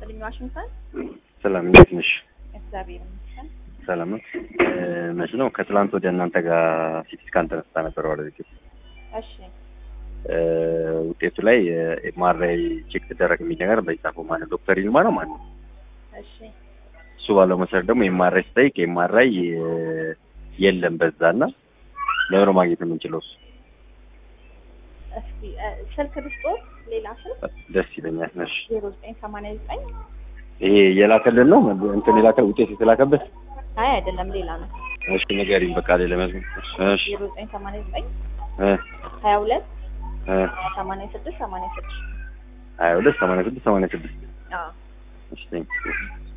ይስጥልኝ ዋሽንግተን። ሰላም እንዴት ነሽ? እግዚአብሔር ይመስገን። ሰላም ነው። መች ነው ከትላንት ወደ እናንተ ጋር ሲቲ ስካን ተነስታ ነበር ወደ ቤት እሺ ውጤቱ ላይ ኤምአርአይ ቼክ ትደረግ የሚል ነገር በጻፈ ማለት ዶክተር ይልማ ነው ማለት ነው። እሺ እሱ ባለው መሰረት ደግሞ ኤምአርአይ ስጠይቅ ኤምአርአይ የለም በዛና ለምሮ ማግኘት የምንችለው እሱ እስኪ እ፣ ስልክ ልስጦት፣ ሌላ ስልክ ደስ ይለኛል። ነሽ ዜሮ ዘጠኝ ሰማንያ ዘጠኝ ይሄ የላከልን ነው እንትን የላከ ውጤት የተላከበት አይ አይደለም ሌላ ነው። እሺ ንገሪኝ በቃ ሌላ መዝሙር እሺ ዜሮ ዘጠኝ ሰማንያ ዘጠኝ እ ሀያ ሁለት እ ሰማንያ ስድስት ሰማንያ ስድስት ሀያ ሁለት ሰማንያ ስድስት ሰማንያ ስድስት አዎ እሺ ቴንክ